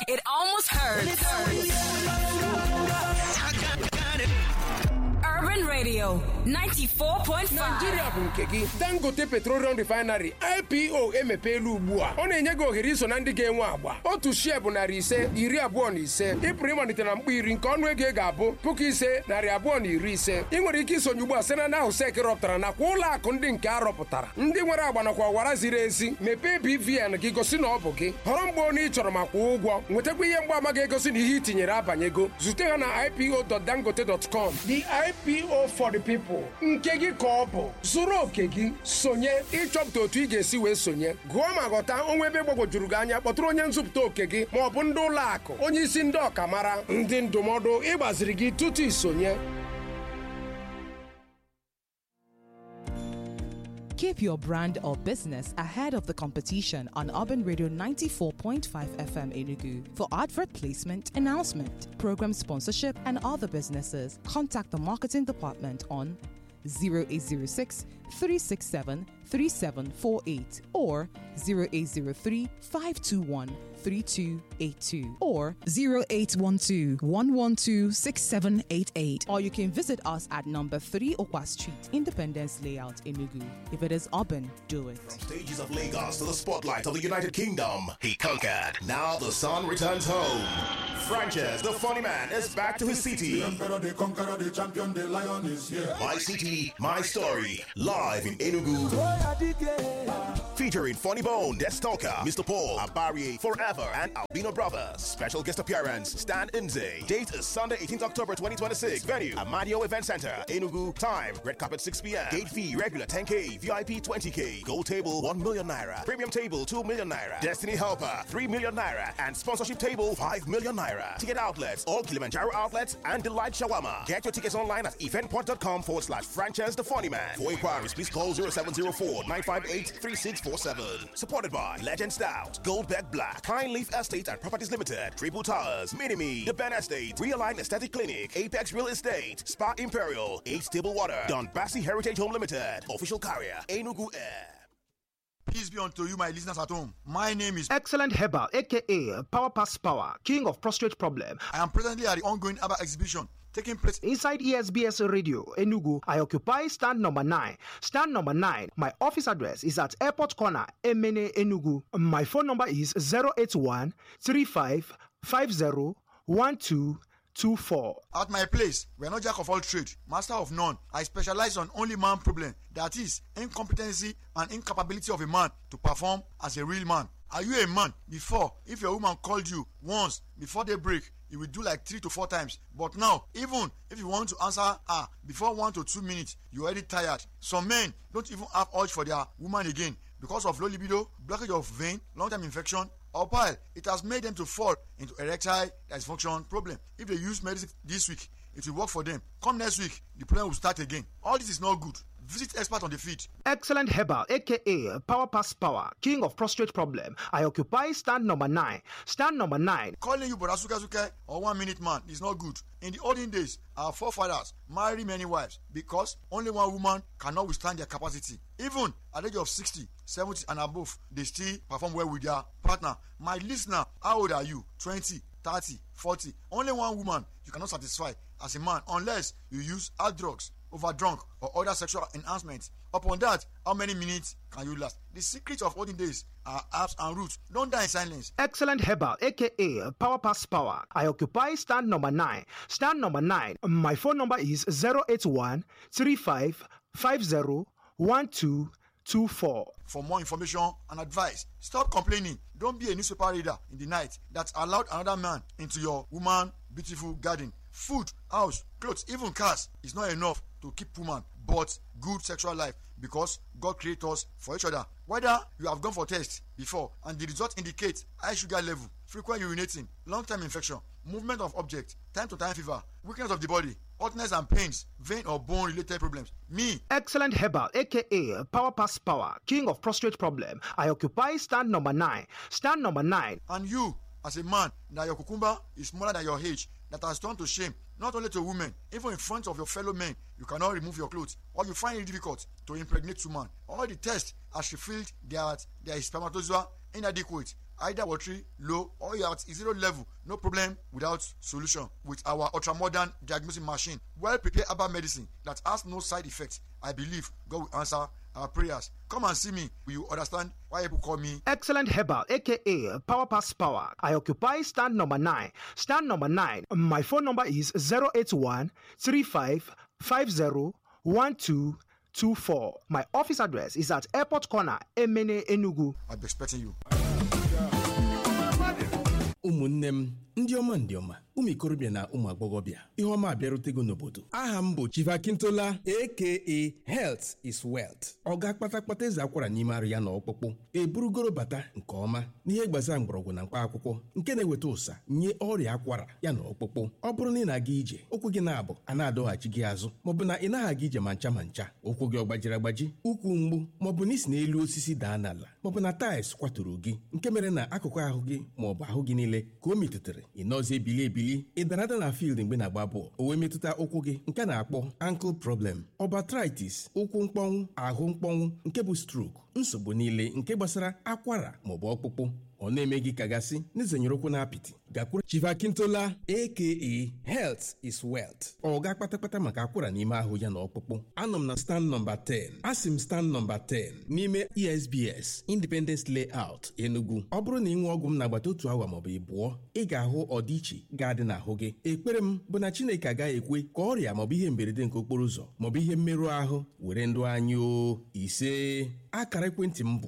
It almost hurts. Urban Radio 94.5. naijiria bụ nke gị dangote petroleum refinery ipo emepeela ugbu a ọ na-enye gị ohere iso na ndị ga-enwe agba otu shie bụ narị ise iri abụọ na ise ị pụrụ ịmalite na mkpa iri nke ọnụ ego ị ga-abụ puku ise narị abụọ na iri ise ị nwere ike isonye ugbu a site na ahụ sek rọpụtara nakwa ụlọ akụ ndị nke a rọpụtara ndị nwere agba nakwa ọwara ziri ezi mepee bvn gị gosi na ọ bụ gị họrọ mgbe onye ị chọrọ ma kwụọ ụgwọ nwetakwa ihe mgbaama ga-egosi na ihe i tinyere abanyego zute ha na ipo.dangote.com the ipo for the people nke gị ka ọ bụ zụrụ oke gị sonye ịchọpụta otu ị ga-esi wee sonye gụọ ma ghọta onwe ebe gbagwojuru gị anya kpọtụrụ onye nzụpụta oke gị ma ọ bụ ndị ụlọ akụ onye isi ndị ọkamara ndị ndụmọdụ ịgbaziri gị tutu isonye Keep your brand or business ahead of the competition on Urban Radio 94.5 FM Enugu. For advert placement, announcement, program sponsorship, and other businesses, contact the marketing department on 0806 367 3748 or 0803 521 3282 or 0812 112 6788. or you can visit us at number 3 Okwa Street, Independence Layout, Enugu. If it is urban, do it. Stages of Lagos to the spotlight of the United Kingdom. He conquered. Now the sun returns home. Frances, the funny man, is back to his city. Emperor, the conqueror, the champion, the lion is here. My city, my story. Live in Enugu. Featuring Funny Bone, Death Stalker, Mr. Paul, Abari, Forever, and Albino Brothers. Special guest appearance, Stan Nze. Date is Sunday, 18th October 2026. Venue, Amadio Event Center, Enugu. Time, red carpet 6 p.m. Gate fee, regular 10K, VIP 20K. Gold table, 1 million naira. Premium table, 2 million naira. Destiny Helper, 3 million naira. And sponsorship table, 5 million naira. Ticket outlets, all Kilimanjaro outlets, and Delight Shawarma. Get your tickets online at eventport.com forward slash franchise the funny man. For inquiries, please call 0704 958 3647. Supported by Legend Stout, Goldberg Black, Pine Leaf Estate and Properties Limited, Triple Towers, Minimi, The Ben Estate, Realign Aesthetic Clinic, Apex Real Estate, Spa Imperial, Eight Stable Water, Don Bassi Heritage Home Limited, Official Carrier, Enugu Air. Peace be unto you, my listeners at home. My name is. Excellent Herbal, aka Power Pass Power, King of Prostate Problem. I am presently at the ongoing ABBA exhibition taking place Inside ESBS Radio, Enugu, I occupy stand number 9. Stand number 9, my office address is at Airport Corner, Emene, Enugu. My phone number is 081 35 50 1224. At my place, we are not jack of all trade, master of none. I specialize on only man problem, that is, incompetency and incapability of a man to perform as a real man. Are you a man? Before, if your woman called you once before they break, you will do like three to four times. But now, even if you want to answer her before one to two minutes, you're already tired. Some men don't even have urge for their woman again because of low libido, blockage of vein, long-term infection, or pile. It has made them to fall into erectile dysfunction problem. If they use medicine this week, it will work for them. Come next week, the problem will start again. All this is not good. Visit expert on the feet. Excellent Herbal, aka Power Pass Power, King of Prostate Problem. I occupy stand number 9. Stand number 9. Calling you Brother Suka Suka or one minute man is not good. In the olden days, our forefathers married many wives because only one woman cannot withstand their capacity. Even at the age of 60, 70 and above, they still perform well with their partner. My listener, how old are you? 20, 30, 40. Only one woman you cannot satisfy as a man unless you use hard drugs, overdrunk, or other sexual enhancement. Upon that, how many minutes can you last? The secret of olden days are herbs and roots. Don't die in silence. Excellent Herbal, aka Power Pass Power. I occupy stand number 9. Stand number 9. My phone number is 081 35 50 1224. For more information and advice, stop complaining. Don't be a newspaper reader in the night that allowed another man into your woman beautiful garden. Food, house, clothes, even cars is not enough to keep woman, but good sexual life because God created us for each other. Whether you have gone for test before and the result indicates high sugar level, frequent urinating, long-term infection, movement of object, time to time fever, weakness of the body, hotness and pains, vein or bone related problems. Me, Excellent Herbal, aka Power Pass Power, King of Prostate Problem. I occupy stand number 9. Stand number 9. and you as a man that your cucumber is smaller than your age that has turned to shame not only to women even in front of your fellow men you cannot remove your clothes or you find it difficult to impregnate woman all the tests has revealed that there is spermatozoa inadequate either watery low or you're at zero level no problem without solution with our ultra modern diagnostic machine well prepared herbal medicine that has no side effects i believe god will answer our prayers come and see me you understand why people call me Excellent Herbal, aka Power Pass Power. I occupy stand number nine. Stand number nine. My phone number is 081 35 50 1224. My office address is at Airport Corner, Emene Enugu. i'll be expecting you ụmụnne m ndị ọma ndị ọma ụmụ ikorobịa na ụmụ agbọghọbịa ihe ọma abịarutego n'obodo aha m bụ chivakintola aka health is wealth ọ ga kpata kpata eze akwara n'ime arụ ya na ọkpụkpụ eburugoro bata nke ọma n'ihe gbasara mgbọrọgwụ na mkpa akwụkwọ nke na-eweta ụsa nye ọrịa akwara ya na ọkpụkpụ ọ bụrụ na ị na-aga ije ụkwụ gị na-abụ a na-adọghachi gị azụ maọbụ na ị naghị aga ije ma ncha ma ncha ụkwụ gị ọ gbajiri agbaji ụkwụ mgbu maọbụ na isi n'elu osisi daa n'ala maọbụ na taịls kwaturu gị nke mere na akụkụ ahụ gị maọbụ ahụ gị niile ka o metụtara ị nọzi ebili ebili ị dara ada na field mgbe na-agba bọọlụ o wee metụta ụkwụ gị nke a na-akpọ ankle problem ọbatritis ụkwụ mkpọnwụ ahụ mkpọnwụ nke bụ stroke nsogbu niile nke gbasara akwara maọbụ ọkpụkpụ ọ na-eme gị kagasị n'izenyere ụkwụ na apịtị gakwuru chivakintola aka health is wealth ọ ga kpatakpata maka akwara n'ime ahụ ya na ọkpụkpụ anọ m na stand nọmba 10 asị m stand nọmba 10 n'ime esbs independence layout enugu ọ bụrụ na ị ṅụọ ọgwụ m n'agbata otu awa maọbụ ịbụọ ị ga-ahụ ọdịiche ga-adị n'ahụ gị ekpere m bụ na chineke agaghị ekwe ka ọrịa maọbụ ihe mberede nke okporo ụzọ maọbụ ihe mmerụ ahụ were ndụ anyị o ise akara ekwentị m bụ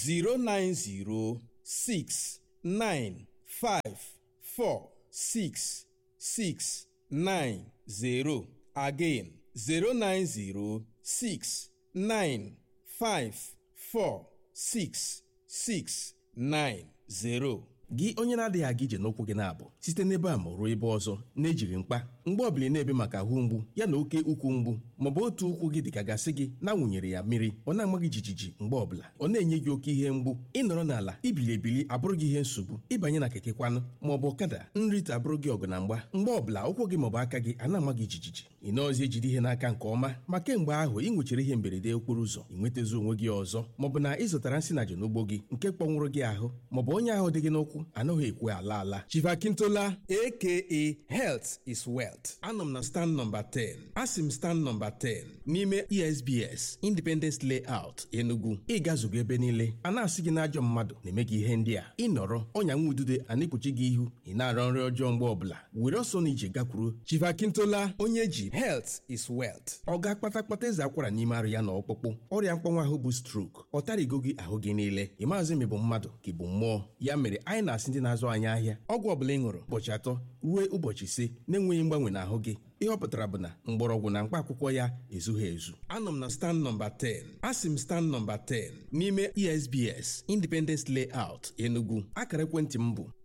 090 six nine five four six six nine zero again zero nine zero six nine five four six six nine zero. gị onye na-adịghị aga ije n'ụkwụ gị na-abụ site n'ebe a ma ruo ebe ọzọ na-ejiri mkpa mgbe ọbụla ị na-ebe maka ahụ mgbu ya na oke ukwu mgbu maọbụ otu ụkwụ gị dịka gasị gị na-awụnyere ya mmiri ọ na-ama gị jijiji mgbe ọbụla ọ na-enye gị oke ihe mgbu ịnọrọ n'ala ibili ebili abụrụ gị ihe nsogbu ịbanye na keke kwanụ maọbụ ọkada nrite abụrụ gị ọgụ na mgba mgbe ọbụla ụkwụ gị maọbụ aka gị a na-ama gị jijiji ị nọọzi ejide ihe n'aka nke ọma ma kemgbe ahụ ị nwechara ihe mberede okporo ụzọ ị nwetazi onwe gị ọzọ maọbụ na ị zụtara nsị na n'ugbo gị nke kpọnwụrụ gị ahụ maọbụ onye ahụ dị gị n'ụkwụ anaghị ekwe ala ala chivakintola aka health is wealth anọ m na stand nọmba 10 asị m stand nọmba 10 n'ime esbs independence layout enugu ịgazugo ebe niile a na-asị gị n'ajọ mmadụ na-eme gị ihe ndị a ịnọrọ ọnya nwa udude a na-ekpuchi gị ihu ị na-arọ nri ọjọọ mgbe ọbụla were ọsọ na ije gakwuru chivakintola onye ji health is wealth ọ ga kpata kpata eze akwara n'ime arụ ya na ọkpụkpụ ọrịa mkpọnwa ahụ bụ stroke ọ tarigo gị ahụ gị niile ị maazị ma ị bụ mmadụ ka ị bụ mmụọ ya mere anyị na-asị ndị na-azụ anyị ahịa ọgwụ ọbụla ị ṅụrụ ụbọchị atọ ruo ụbọchị ise na-enweghị mgbanwe n'ahụ gị ihe ọ pụtara bụ na mgbọrọgwụ na mkpa akwụkwọ ya ezughị ezu anọ m na stand nọmba 10 asị m stand nọmba 10 n'ime esbs independence layout enugu akara ekwentị m bụ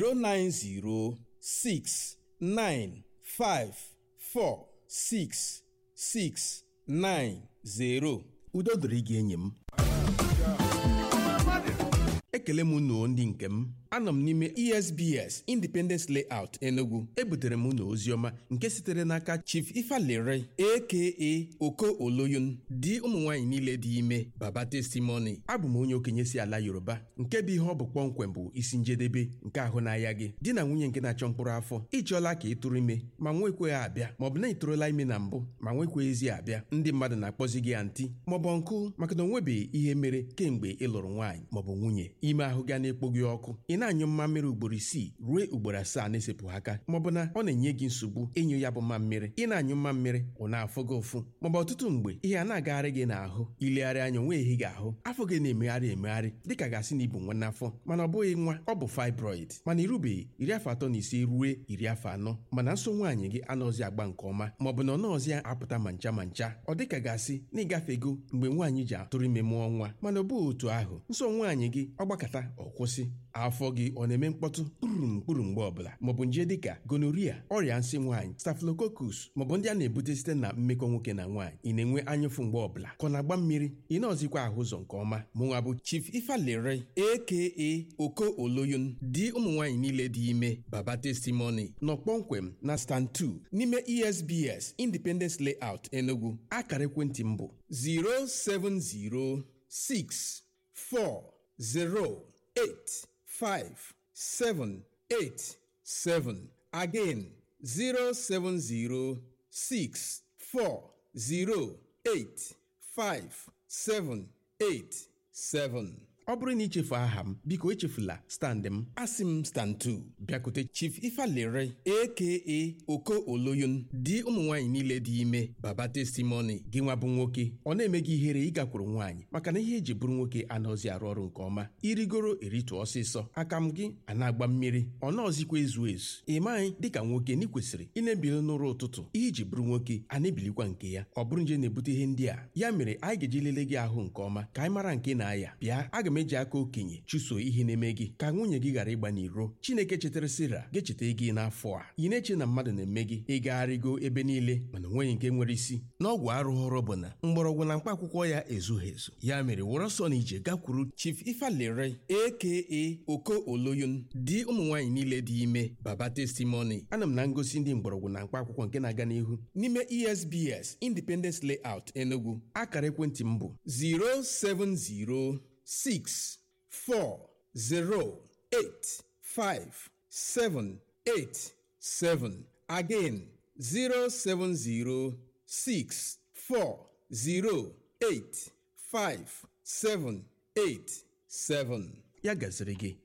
09069546690 udo dịrị gị enyi m ekele m unu ndị nke m anọ m n'ime esbs independence layout enugu ebutere m unu oziọma nke sitere n'aka chief ifalere aka oko oloyun di ụmụ nwaanyị niile dị ime baba testimony abụ m onye okenye si ala yoruba nke bụ ihe ọ bụ kpọmkwem bụ isi njedebe nke ahụ n'ahịa gị di na nwunye nke na-achọ mkpụrụ afọ ịchọọla ka ị tụrụ ime ma nwekweghị abịa maọbụ na ị tụrụla ime na mbụ ma nwekweghịzi abịa ndị mmadụ na-akpọzi gị antị maọbụ nkụ maka na o nwebeghị ihe mere kemgbe ị lụrụ nwaanyị maọbụ nwunye ime ahụ ga na-ekpo gị ọkụ ị na-anyụ mmammiri ugboro isii ruo ugboro asaa na-esepụghị aka maọbụ na ọ na-enye gị nsogbu ịnyụ ya bụ mmammiri ị na-anyụ mmammiri ọ na-afụ gị ụfụ maọbụ ọtụtụ mgbe ihe a na-agagharị gị n'ahụ ilegharị anya onwe ehi gị ahụ afọ gị na-emegharị emegharị dịka gasị na ibu nwa n'afọ mana ọ bụghị nwa ọ bụ fibroid mana irubeghị iri afọ atọ na ise ruo iri afọ anọ mana nso nwaanyị gị anọzi agba nke ọma maọbụ na ọ nọọzi apụta ma ncha ma ncha ọ dịka gasị na ịgafego mgbe nwaanyị ji atụrụ ime mụọ nwa mana ọ bụghị otu ahụ nso nwaanyị gị ọ gbakọta ọ kwụsị afọ gị ọ na-eme mkpọtụ kpurum kpuru mgbe ọbụla maọbụ nje dịka gonoria ọrịa nsị nwaanyị staphylococcus maọbụ ndị a na-ebute site na mmekọ nwoke na nwaanyị ị na-enwe anyụfụ mgbe ọbụla ka ọ na-agba mmiri ị na-ọzikwa ahụ ụzọ nke ọma mụnwa bụ chief ifalere aka oko oloyun di ụmụ nwaanyị niile dị ime baba testimony nọ kpọmkwem na stand 2 n'ime esbs independence layout enugu akara ekwentị m bụ 0706408 five seven eight seven again zero seven zero six four zero eight five seven eight seven. ọ bụrụ na ichefu aha m biko echefula stand m asị m stand 2 bịakute chief ifalere aka oko oloyun di ụmụ nwaanyị niile dị ime baba testimoni gị nwa bụ nwoke ọ na-eme gị ihere ịgakwuru nwaanyị maka na ihe eji bụrụ nwoke anaghịzi arụ ọrụ nke ọma irigoro eritụ ọsịsọ aka m gị a na-agba mmiri ọ naọzikwa ezu ezu ị maghị dịka nwoke na ị kwesịrị ị na-ebili n'ụra ụtụtụ ihe iji bụrụ nwoke a na-ebilikwa nke ya ọ bụrụ nje na-ebute ihe ndị a ya mere anyị ga-eji lelee gị ahụ nke ọma ka anyị mara nke na-aya bịa aga m eji aka okenye chụso ihe na-eme gị ka nwunye gị ghara ịgba n'iro chineke chetara sira ga-echeta gị n'afọ a ị na-eche na mmadụ na-eme gị ịgagharịgo ebe niile mana onweghị nke nwere isi n'ọgwụ arụghọrọ bụ na mgbọrọgwụ na mkpa akwụkwọ ya ezughị ezu ya mere wụrụ ọsọ na ije gakwuru chief ifalere aka oko oloyun di ụmụ nwaanyị niile dị ime baba testimony ana m na ngosi ndị mgbọrọgwụ na mkpa akwụkwọ nke na-aga n'ihu n'ime esbs independence layout enugu akara ekwentị m bụ 070 6 4 0 8 5 7 8 7 again 070 6 4 0 8 5 7 8 7 ya gaziri gị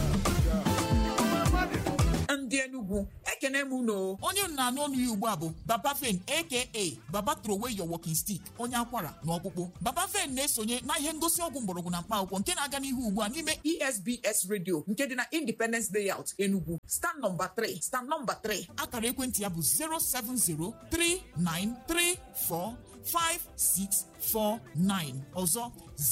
ndị enugwu ekene m unu onye m na-anụ ọnụ ya ugbu a bụ baba fen aka baba trowey your walking stick onye akwara na ọkpụkpụ baba fen na-esonye na ihe ngosi ọgwụ mgbọrọgwụ na mkpa akwụkwọ nke na-aga n'ihu ugbu a n'ime esbs radio nke dị na independence layout enugwu stand nọmba 3 stand nọmba 3 akara ekwentị ya bụ 07039345649 ọzọ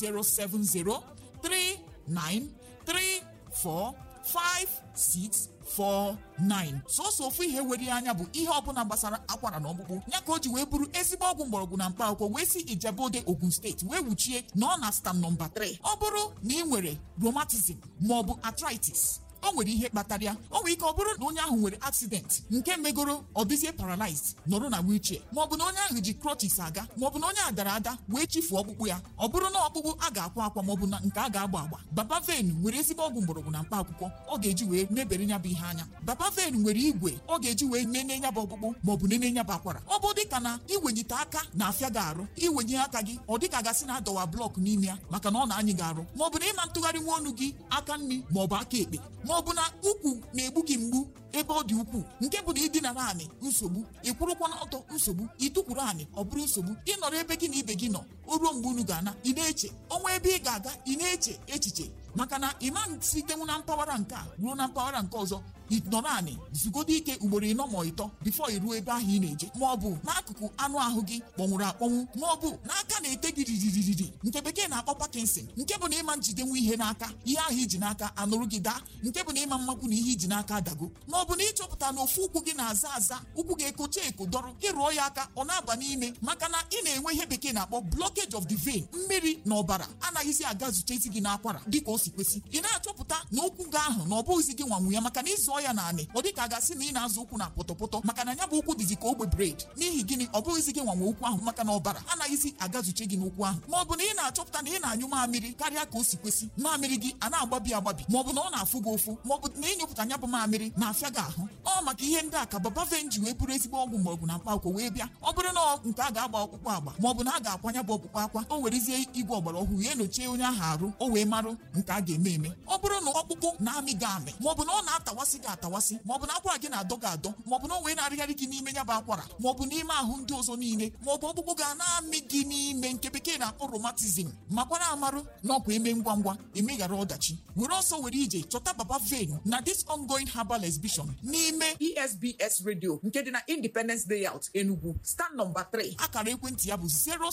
07039345649 sọsọ ofu ihe were ya anya bụ ihe ọbụla gbasara akwara na ọkpụkpụ ya ka o ji wee bụrụ ezigbo ọgwụ mgbọrọgwụ na mkpa akwụkwọ wee si ijebode ogun steeti wee wuchie na ọ na stam nọmba 3 ọ bụrụ na ị nwere rheumatism maọbụ arthritis o nwere ihe kpatara ya o nwere ike ọ bụrụ na onye ahụ nwere accident nke megoro ọ dịzie paralyzed nọrọ na wheelchair maọbụ na onye ahụ ji crutches aga maọbụ na onye a dara ada wee chifuo ọkpụkpụ ya ọ bụrụ na ọkpụkpụ a ga-akwa akwa maọbụ na nke a ga-agba agba baba ven nwere ezigbo ọgwụ mgbọrọgwụ na mkpa akwụkwọ ọ ga-eji wee mebere ya bụ ihe anya baba ven nwere igwe ọ ga-eji wee nene ya bụ ọkpụkpụ maọbụ nene ya bụ akwara ọ bụ dịka na iwenyite aka na-afịa gị arụ iwenye aka gị ọ dịka gasị na adọwa blọk n'ime ya maka na ọ na-anyị gị arụ maọbụ na ịma ntụgharị nwa ọnụ gị aka nri maọbụ aka ekpe maọbụ na ukwu na-egbu gị mgbu ebe ọ dị ukwuu nke bụ na ịdịnara anị nsogbu ịkwụrụkwa n'ọtọ nsogbu ịtụkwuru anị ọ bụrụ nsogbu ịnọrọ ebe gị na ibe gị nọ o ruo mgbe unu ga-ana ị na-eche ọnwa ebe ị ga-aga ị na-eche echiche maka na ịma sitenwu na mpaghara nke a ruo na mpaghara nke ọzọ ịnọrọ anị zugodo ike ugboro ịnọ ma ịtọ bifo iruo ebe ahụ ị na-eje ma ọ bụ n'akụkụ anụ ahụ gị kpọnwụrụ akpọnwụ ma ọ bụ n'aka na-ete gị riririri nke bekee na-akpọ Parkinson nke bụ na ịma njidenwu ihe n'aka ihe ahụ iji n'aka anụrụ gị daa nke bụ na ịma mmakwu na ihe iji n'aka adago ma ọ bụ na ịchọpụta na ofu ụkwụ gị na-aza aza ụkwụ gị ekocha eko dọrọ ịrụọ ya aka ọ na-aba n'ime maka na ị na-enwe ihe bekee na-akpọ blockage of the vein mmiri na ọbara anaghịzi aga zutezi gị n'akwara dịka o si kwesị ị na-achọpụta na ụkwụ gị ahụ na ọ bụghịzi gị nwanwu ya maka na ịzụọ ya naanị ọ dịka a gasị na ị na-azụ ụkwụ na pọtọpọtọ maka na ya bụ ụkwụ dịzi ka ogbe bred n'ihi gịnị ọ bụghịzi gị nwanwe ụkwụ ahụ maka na ọbara anaghịzi agazuche gị n'ụkwụ ahụ ma ọ bụ na ị na-achọpụta na ị na-anyụ mamịrị karịa ka o si kwesị mamịrị gị a na-agbabi agbabi ma ọ bụ na ọ na-afụ gị ụfụ ma ọ bụ na ịnyụpụta ya bụ mamịrị na-afịa gị ahụ ọ maka ihe ndị a ka baba venji wee bụrụ ezigbo ọgwụ mgbọrọgwụ na mkpa akwụkwọ wee bịa ọ bụrụ na nke a ga-agba ọkpụkpụ agba ma ọ bụ na a ga-akwanya bụ ọkpụkpụ akwa o werezie igwe ọgbara ọhụrụ ya enyochie onye ahụ arụ o wee marụ nke a ga-eme eme ọ bụrụ na ọkpụkpụ na-amị gị amị ma ọ bụ na ọ na-atawasị gị atawasị ma ọ bụ na akwara gị na-adọ gị adọ ma ọ bụ na o wee na-arịgharị gị n'ime ya bụ akwara ma ọ bụ n'ime ahụ ndị ọzọ niile ma ọ bụ ọkpụkpụ ga na-amị gị n'ime nke bekee na-akpọ romatizm makwara amarụ na ọkwa eme ngwa ngwa emeghara ọdachi were ọsọ were ije chọta baba ven na this ongoing herbal exhibition n'ime esbs radio nke dị na independence layout enugu stand nọmba 3 akara ekwentị ya bụ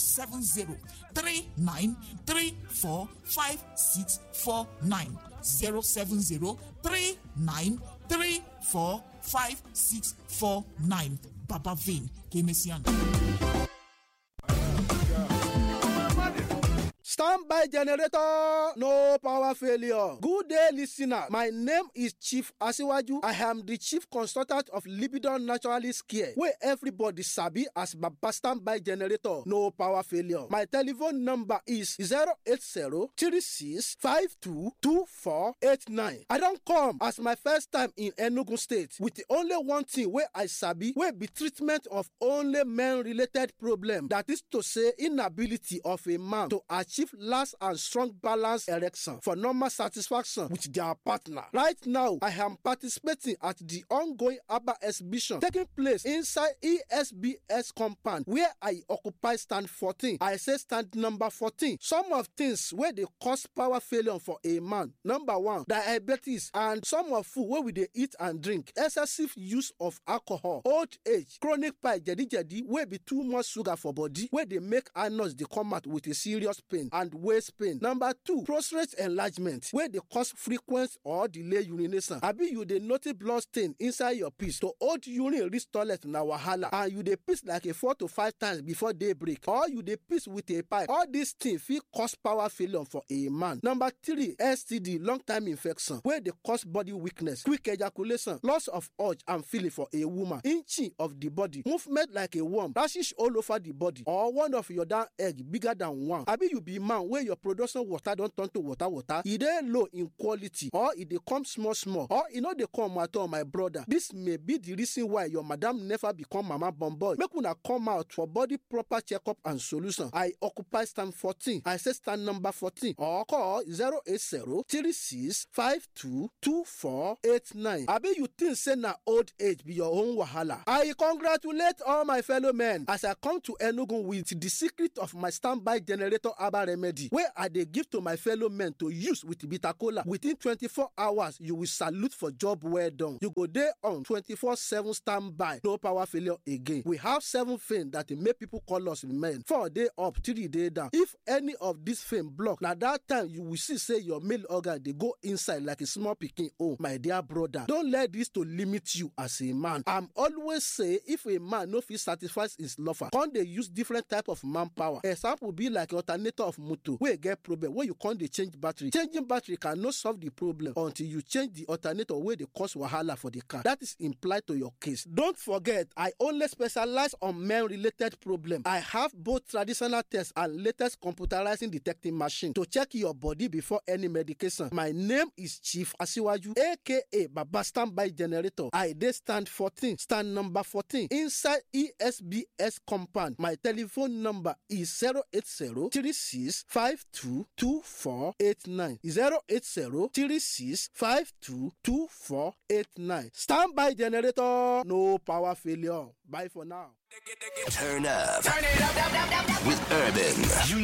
07039345649 07039345649 baba ven ka emesịa Standby generator, no power failure. Good day, listener. My name is Chief Asiwaju. I am the chief consultant of Libidon Naturalist Care, where everybody sabi as Baba Standby generator, no power failure. My telephone number is 080 36 52 2489. I don't come as my first time in Enugu State with the only one thing where I sabi wey be treatment of only men-related problem. That is to say inability of a man to achieve last and strong balance erection for normal satisfaction with their partner. Right now, I am participating at the ongoing ABBA exhibition taking place inside ESBS compound where I occupy stand 14. I say stand number 14. Some of things wey dey cause power failure for a man. Number one, diabetes and some of food wey we dey eat and drink. Excessive use of alcohol, old age, chronic pie jedi-jedi wey be too much sugar for body wey dey make anus dey come out with a serious pain and waist pain. Number two, prostate enlargement wey dey cause frequent or delay urination. Abi you dey notice blood stain inside your piss to hold urine reach toilet na wahala and you dey piss like a four to five times before day break or you dey piss with a pipe. All these things fit cause power failure for a man. Number three, STD long time infection wey dey cause body weakness, quick ejaculation, loss of urge and feeling for a woman, inching of the body, movement like a worm, rashes all over the body or one of your down egg bigger than one. Abi you be man wey your production water don turn to water water, e dey low in quality or e dey come small small or e no dey come at all my brother. This may be the reason why your madam never become mama born boy. Make una come out for body proper checkup and solution. I occupy stand 14. I say stand number 14 or call 080 36 52 2489. Abi you think say na old age be your own wahala? I congratulate all my fellow men as I come to Enugu with the secret of my standby generator herbal remedy wey I dey give to my fellow men to use with bitter kola. Within 24 hours, you will salute for job well done. You go dey on 24/7 standby, no power failure again. We have seven fame that dey make people call us men. Four day up, three day down. If any of this fame block, na that time you will see say your male organ dey go inside like a small pikin own. My dear brother, don let this to limit you as a man. I'm always say if a man no fit satisfy his lover, come dey use different type of manpower. Example be like alternator of motor wey get problem wey you come dey change battery. Changing battery cannot solve the problem until you change the alternator wey dey cause wahala for the car. That is implied to your case. Don't forget, I only specialize on men-related problem. I have both traditional tests and latest computerizing detecting machine to check your body before any medication. My name is Chief Asiwaju, aka Baba Standby Generator. I dey stand 14, stand number 14 inside ESBS compound. My telephone number is 080 36 52 2489. 080 36 52 2489. Standby generator, no power failure. Bye for now. Turn up. Turn it up, up, up, up, up. with Urban.